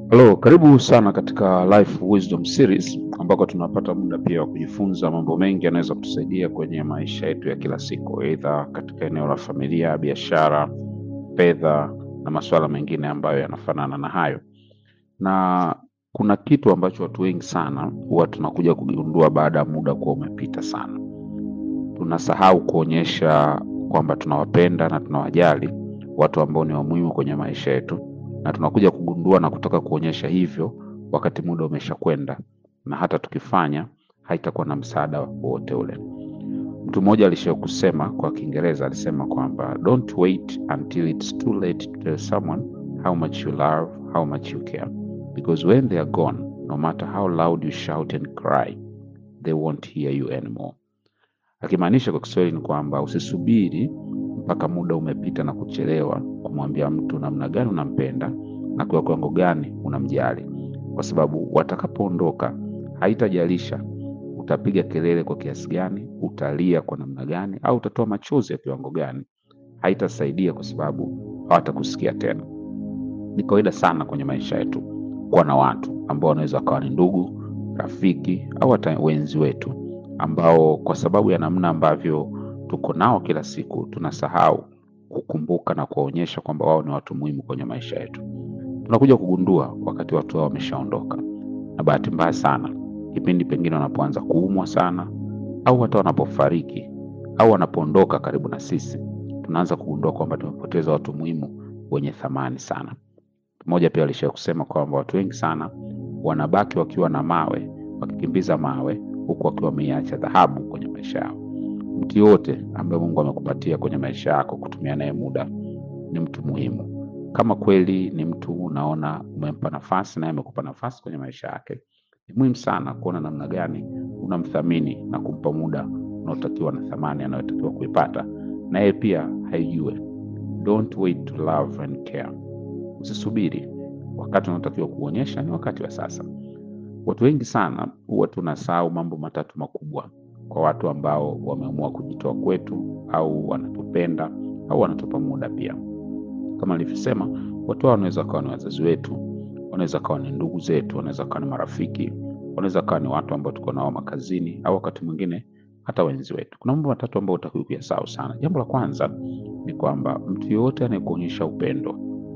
Halo, karibu sana katika Life Wisdom Series ambako tunapata muda pia wa kujifunza mambo mengi yanaweza kutusaidia kwenye maisha yetu ya kila siku, aidha katika eneo la familia, biashara, fedha na masuala mengine ambayo yanafanana na hayo. Na kuna kitu ambacho watu wengi sana huwa tunakuja kugundua baada ya muda kuwa umepita sana. Tunasahau kuonyesha kwamba tunawapenda na tunawajali watu ambao ni wa muhimu kwenye maisha yetu na tunakuja kugundua na kutaka kuonyesha hivyo wakati muda umeshakwenda, na hata tukifanya haitakuwa na msaada wowote ule. Mtu mmoja alishawahi kusema kwa Kiingereza, alisema kwamba don't wait until it's too late to tell someone how much you love, how much you care because when they are gone no matter how loud you shout and cry they won't hear you anymore. Akimaanisha kwa Kiswahili ni kwamba usisubiri mpaka muda umepita na kuchelewa kumwambia mtu namna gani unampenda na kwa kiwango gani unamjali, kwa sababu watakapoondoka, haitajalisha utapiga kelele kwa kiasi gani, utalia kwa namna gani, au utatoa machozi ya kiwango gani, haitasaidia kwa sababu hawatakusikia tena. Ni kawaida sana kwenye maisha yetu kuwa na watu ambao wanaweza wakawa ni ndugu, rafiki au hata wenzi wetu ambao kwa sababu ya namna ambavyo tuko nao kila siku tunasahau kukumbuka na kuwaonyesha kwamba wao ni watu muhimu kwenye maisha yetu. Tunakuja kugundua wakati watu hao wameshaondoka, na bahati mbaya sana, kipindi pengine wanapoanza kuumwa sana, au hata wanapofariki au wanapoondoka karibu na sisi, tunaanza kugundua kwamba tumepoteza watu muhimu wenye thamani sana. Mmoja pia alishawahi kusema kwamba watu wengi sana wanabaki wakiwa na mawe, wakikimbiza mawe, huku wakiwa wameiacha dhahabu kwenye maisha yao. Mtu yoyote ambaye Mungu amekupatia kwenye maisha yako kutumia naye muda ni mtu muhimu. Kama kweli ni mtu unaona umempa nafasi naye amekupa nafasi kwenye maisha yake, ni muhimu sana kuona namna gani unamthamini na kumpa muda unaotakiwa na thamani anayotakiwa kuipata, na yeye pia haijue. Don't wait to love and care. Usisubiri, wakati unaotakiwa kuonyesha ni wakati wa sasa. Watu wengi sana huwa tunasahau mambo matatu makubwa kwa watu ambao wameamua kujitoa kwetu au wanatupenda au wanatupa muda pia. Kama nilivyosema, watu hao wanaweza kawa ni wazazi wetu, wanaweza kawa ni ndugu zetu, wanaweza kawa ni marafiki, wanaweza kawa ni watu ambao tuko nao makazini, au wakati mwingine hata wenzi wetu. Kuna mambo matatu ambayo utakiwa kuyasahau sana. Jambo la kwanza ni kwamba mtu yoyote anayekuonyesha upendo,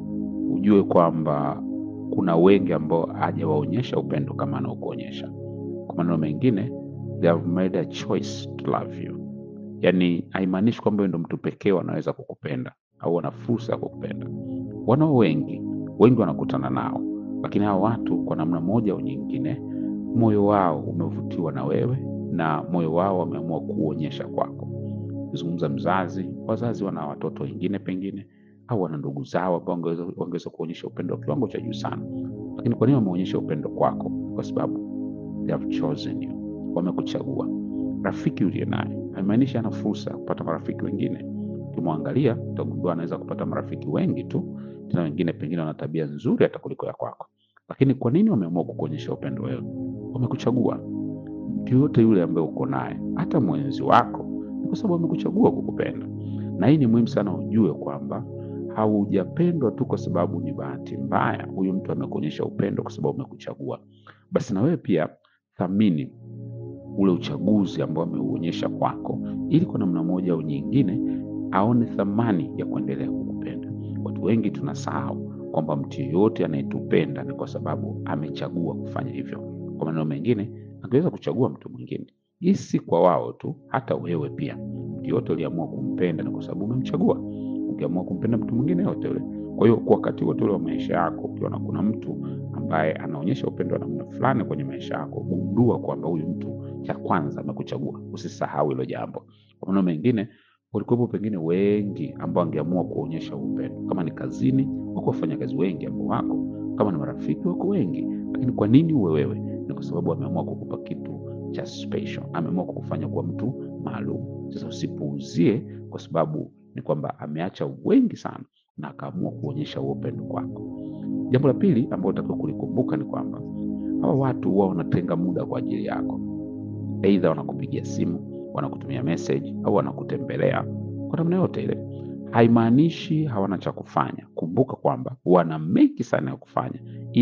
ujue kwamba kuna wengi ambao hajawaonyesha upendo kama anaokuonyesha. Kwa maneno mengine they have made a choice to love you. Yani haimaanishi kwamba wewe ndo mtu pekee wanaweza kukupenda au wana fursa ya kukupenda. Wanao wengi, wengi wanakutana nao, lakini hao watu kwa namna moja au nyingine, moyo wao umevutiwa na wewe na moyo wao wameamua kuonyesha kwako. Kizungumza mzazi, wazazi wana watoto wengine pengine au wana ndugu zao ambao wangeweza wangeweza kuonyesha upendo wa kiwango cha juu sana, lakini kwa nini wameonyesha upendo kwako? Kwa sababu they have chosen you wamekuchagua. Rafiki uliye naye haimaanishi ana fursa ya kupata marafiki wengine. Ukimwangalia utagundua anaweza kupata marafiki wengi tu, tena wengine pengine wana tabia nzuri hata kuliko ya kwako. Lakini kwa nini wameamua kukuonyesha upendo wewe? Wamekuchagua. Mtu yoyote yule ambaye uko naye, hata mwenzi wako, ni kwa sababu wamekuchagua kukupenda. Na hii ni muhimu sana ujue kwamba haujapendwa tu kwa sababu ni bahati mbaya huyu mtu amekuonyesha upendo kwa sababu amekuchagua. Basi na wewe pia thamini ule uchaguzi ambao ameuonyesha kwako, ili kwa namna moja au nyingine aone thamani ya kuendelea kukupenda. Watu wengi tunasahau kwamba mtu yeyote anayetupenda ni kwa sababu amechagua kufanya hivyo. Kwa maneno mengine, angeweza kuchagua mtu mwingine. Hii si kwa wao tu, hata wewe pia. Mtu yoyote uliamua kumpenda ni kwa sababu umemchagua. Ukiamua kumpenda mtu mwingine yote ule. Kwa hiyo kwa wakati wote ule wa maisha yako, ukiona kuna mtu ambaye anaonyesha upendo wa namna fulani kwenye maisha yako, gundua kwamba huyu mtu cha kwanza amekuchagua. Usisahau hilo jambo. Kwa maneno mengine, walikuwepo pengine wengi ambao wangeamua kuonyesha upendo. Kama ni kazini, wako wafanyakazi wengi ambao wako, kama ni marafiki wako wengi, lakini kwa nini uwe wewe? Ni kwa sababu ameamua kukupa kitu cha special, ameamua kukufanya kuwa mtu maalum. Sasa usipuuzie, kwa sababu ni kwamba ameacha wengi sana na akaamua kuonyesha huo upendo kwako. Jambo la pili ambalo utakiwa kulikumbuka ni kwamba hawa watu huwa wanatenga muda kwa ajili yako, aidha wanakupigia simu, wanakutumia message au wanakutembelea kwa namna yote ile. Haimaanishi hawana cha kufanya. Kumbuka kwamba wana mengi sana ya kufanya, ila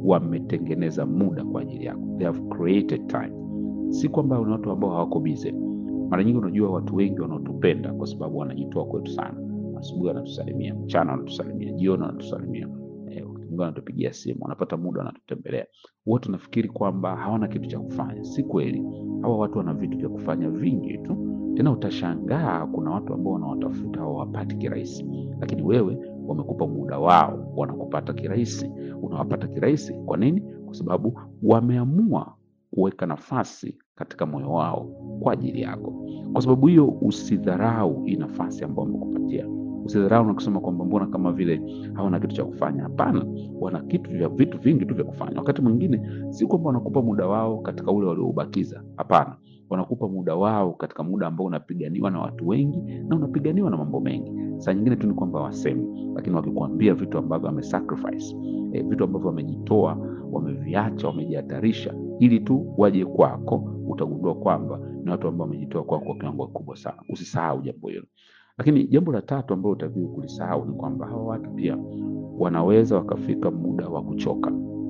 wametengeneza muda kwa ajili yako, they have created time. Si kwamba ni watu ambao hawako busy. Mara nyingi unajua, watu wengi wanaotupenda kwa sababu wanajitoa kwetu sana. Asubuhi wanatusalimia, mchana wanatusalimia, jioni wanatusalimia, eh, wakati mwingine wanatupigia simu, wanapata muda wanatutembelea. Wote nafikiri kwamba hawana kitu cha kufanya. Si kweli, hawa watu wana vitu vya kufanya vingi tu. Tena utashangaa kuna watu ambao wanawatafuta hawawapati kirahisi, lakini wewe wamekupa muda wao, wanakupata kirahisi, unawapata kirahisi. Kwa nini? Kwa sababu wameamua kuweka nafasi katika moyo wao kwa ajili yako. Kwa sababu hiyo, usidharau hii nafasi ambayo wamekupatia. Usidharau na kusema kwamba mbona kama vile hawana kitu cha kufanya. Hapana, wana kitu vya vitu vingi tu vya kufanya. Wakati mwingine si kwamba wanakupa muda wao katika ule walioubakiza. Hapana, wanakupa muda wao katika muda ambao unapiganiwa na watu wengi na unapiganiwa na mambo mengi. Saa nyingine tu ni kwamba wasemi, lakini wakikuambia vitu ambavyo wamesacrifice, eh, vitu ambavyo wamejitoa, wameviacha, wamejihatarisha ili tu waje kwako, utagundua kwamba ni watu ambao wamejitoa kwako kwa kiwango kikubwa sana. Usisahau jambo hilo. Lakini jambo la tatu ambalo utakiwa kulisahau ni kwamba hawa watu pia wanaweza wakafika muda wa kuchoka.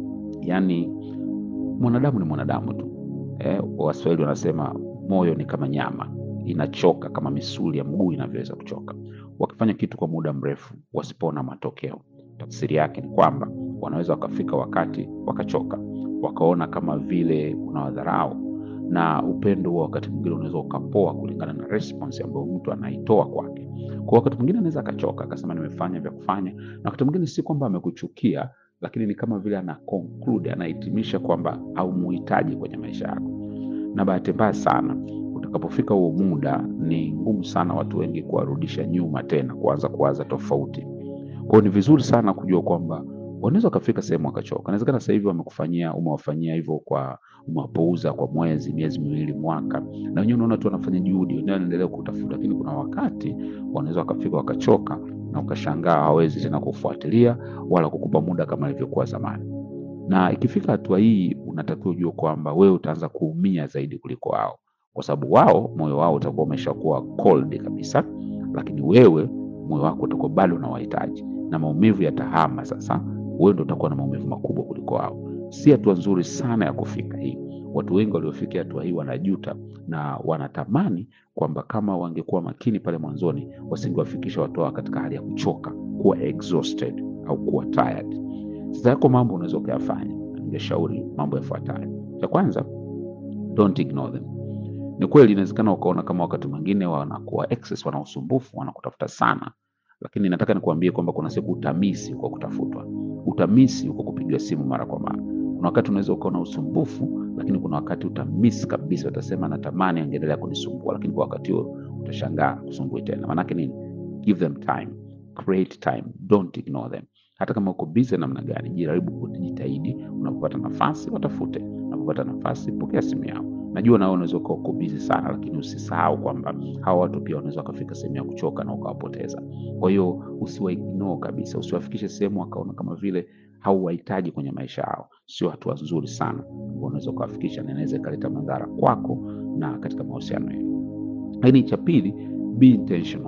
Yaani mwanadamu ni mwanadamu tu. Eh, Waswahili wanasema moyo ni kama nyama, inachoka kama misuli ya mguu inavyoweza kuchoka. Wakifanya kitu kwa muda mrefu, wasipoona matokeo, tafsiri yake ni kwamba wanaweza wakafika wakati wakachoka, wakaona kama vile unawadharau, na upendo huo wakati mwingine unaweza ukapoa kulingana na response ambayo mtu anaitoa kwake. Kwa wakati mwingine anaweza akachoka akasema nimefanya vya kufanya, na wakati mwingine si kwamba amekuchukia, lakini ni kama vile ana conclude, anahitimisha kwamba haumuhitaji kwenye maisha yako. Na bahati mbaya sana, utakapofika huo muda, ni ngumu sana watu wengi kuwarudisha nyuma tena, kuanza kuwaza tofauti. Kwa hiyo ni vizuri sana kujua kwamba wanaweza wakafika sehemu wakachoka. Inawezekana sasa hivi wamekufanyia, umewafanyia hivyo kwa umewapouza kwa mwezi, miezi miwili, mwaka, na wenyewe unaona tu wanafanya juhudi, wenyewe wanaendelea kutafuta, lakini kuna wakati wanaweza wakafika wakachoka, na ukashangaa hawezi tena kufuatilia wala kukupa muda kama ilivyokuwa zamani. Na ikifika hatua hii, unatakiwa ujue kwamba wewe utaanza kuumia zaidi kuliko wao, kwa sababu wao moyo wao utakuwa umeshakuwa cold kabisa, lakini wewe moyo wako utakuwa bado unawahitaji, na maumivu yatahama sasa wewe ndo utakuwa na maumivu makubwa kuliko wao. Si hatua nzuri sana ya kufika hii. Watu wengi waliofikia hatua hii wanajuta na wanatamani kwamba kama wangekuwa makini pale mwanzoni, wasingewafikisha watu hao katika hali ya kuchoka, kuwa exhausted au kuwa tired. Sasa yako mambo unaweza ukayafanya, ningeshauri mambo yafuatayo. Cha kwanza, don't ignore them. Ni kweli inawezekana ukaona kama wakati mwingine wanakuwa excess, wana usumbufu, wanakutafuta sana, lakini nataka nikuambie kwamba kuna siku utamisi kwa kutafutwa utamisi uko kupiga simu mara kwa mara. Kuna wakati unaweza ukaona usumbufu, lakini kuna wakati utamisi kabisa, utasema natamani angeendelea kunisumbua, lakini kwa wakati huo utashangaa kusumbui tena. Maanake nini? Give them time, create time, don't ignore them. Hata kama uko busy namna gani, jaribu kujitahidi. Unapopata nafasi, watafute. Unapopata nafasi, pokea simu yao. Najua na wewe unaweza ukawa uko busy sana, lakini usisahau kwamba hawa watu pia wanaweza wakafika sehemu ya kuchoka na ukawapoteza. Kwa hiyo usiwaignore kabisa, usiwafikishe sehemu wakaona kama vile hauwahitaji kwenye maisha yao. Sio hatua nzuri sana ambao unaweza ukawafikisha, na inaweza ikaleta madhara kwako na katika mahusiano yenu. Lakini cha pili, be intentional.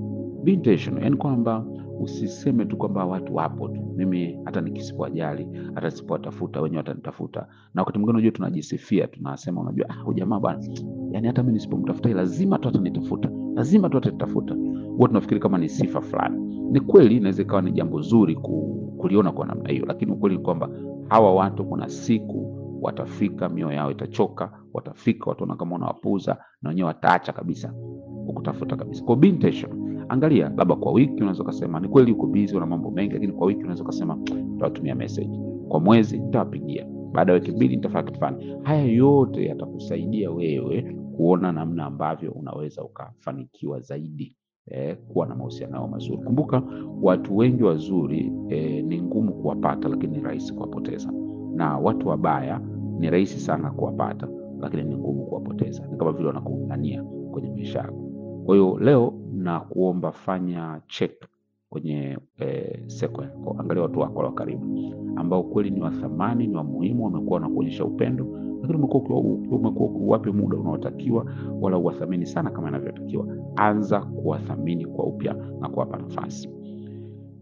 Be intentional, yani kwamba usiseme tu kwamba watu wapo tu, mimi hata nikisipowajali, hata nisipowatafuta wenyewe watanitafuta. Na wakati mwingine unajua, tunajisifia tunasema, unajua ah, huyu jamaa bwana, yani hata mimi nisipomtafuta lazima tu atanitafuta, lazima tu atanitafuta. Huwa tunafikiri kama ni sifa fulani. Ni kweli, inaweza ikawa ni jambo zuri ku, kuliona kwa namna hiyo, lakini ukweli ni kwamba hawa watu kuna siku watafika, mioyo yao itachoka, watafika wataona kama unawapuuza, na wenyewe wataacha kabisa kukutafuta kabisa. Kwa be intentional. Angalia, labda kwa wiki unaweza ukasema ni kweli uko busy, una mambo mengi, lakini kwa wiki unaweza ukasema nitawatumia message, kwa mwezi nitawapigia, baada ya wiki mbili nitafanya kitu fulani. Haya yote yatakusaidia wewe kuona namna ambavyo unaweza ukafanikiwa zaidi eh, kuwa na mahusiano yao mazuri. Kumbuka watu wengi wazuri eh, ni ngumu kuwapata, lakini ni rahisi kuwapoteza, na watu wabaya ni rahisi sana kuwapata, lakini ni ngumu kuwapoteza. Ni kama vile wanakuungania kwenye maisha yako. Kwa hiyo leo na kuomba fanya check kwenye eh, seko yako, angalia watu wako wa karibu ambao kweli ni wa thamani, ni wa muhimu, wamekuwa wanakuonyesha upendo, lakini umekuwa umekuwa uwape muda unaotakiwa, wala uwathamini sana kama inavyotakiwa. Anza kuwathamini kwa upya na kuwapa nafasi.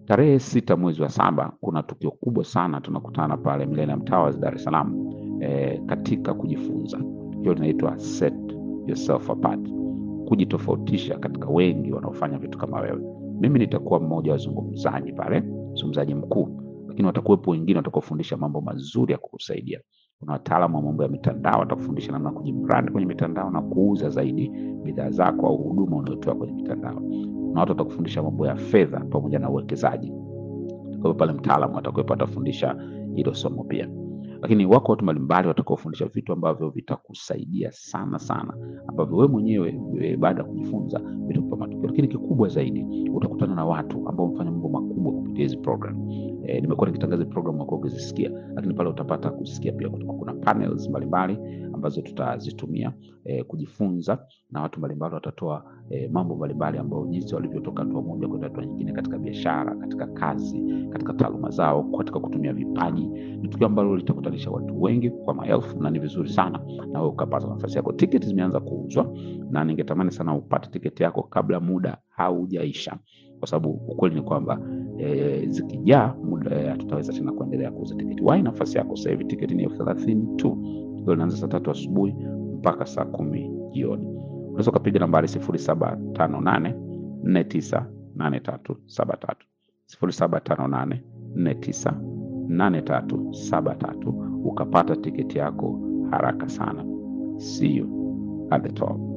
Tarehe sita mwezi wa saba kuna tukio kubwa sana, tunakutana pale Millennium Towers Dar es Salaam eh, katika kujifunza. Tukio linaitwa Set Yourself Apart, kujitofautisha katika wengi wanaofanya vitu kama wewe. Mimi nitakuwa mmoja wa wazungumzaji pale, mzungumzaji mkuu, lakini watakuwepo wengine watakaofundisha mambo mazuri ya kukusaidia. Kuna wataalamu wa mambo ya mitandao watakufundisha namna ya kujibrand kwenye mitandao na kuuza zaidi bidhaa zako au huduma unayotoa kwenye mitandao. Kuna watu watakufundisha mambo ya fedha pamoja na uwekezaji. Kwa pale mtaalamu atakuwepo atafundisha hilo somo pia, lakini wako watu mbalimbali watakaofundisha vitu ambavyo vitakusaidia sana sana, ambavyo wewe mwenyewe e, baada ya kujifunza vitakupa matokeo. Lakini kikubwa zaidi, utakutana na watu ambao wamefanya mambo makubwa kupitia hizi program. E, nimekuwa nikitangaza program wako ukizisikia, lakini pale utapata kusikia pia kutoka kuna panels mbalimbali ambazo tutazitumia e, kujifunza na watu mbalimbali watatoa e, mambo mbalimbali ambayo jinsi walivyotoka hatua moja kwenda hatua nyingine katika biashara, katika kazi, katika taaluma zao, katika kutumia vipaji. Ni tukio ambalo litakutanisha watu wengi kwa maelfu, na ni vizuri sana na wewe ukapata nafasi yako. Tiketi zimeanza kuuzwa na ningetamani sana upate tiketi yako kabla muda haujaisha, kwa sababu ukweli ni kwamba e, zikijaa muda hatutaweza tena kuendelea kuuza tiketi. Wahi nafasi yako sasa hivi, tiketi ni elfu thelathini tu. Tukio linaanza saa tatu asubuhi mpaka saa kumi jioni. Unaweza ukapiga nambari sifuri saba tano nane nne tisa nane tatu saba tatu sifuri saba tano nane nne tisa nane tatu saba tatu ukapata tiketi yako haraka sana. See you at the top.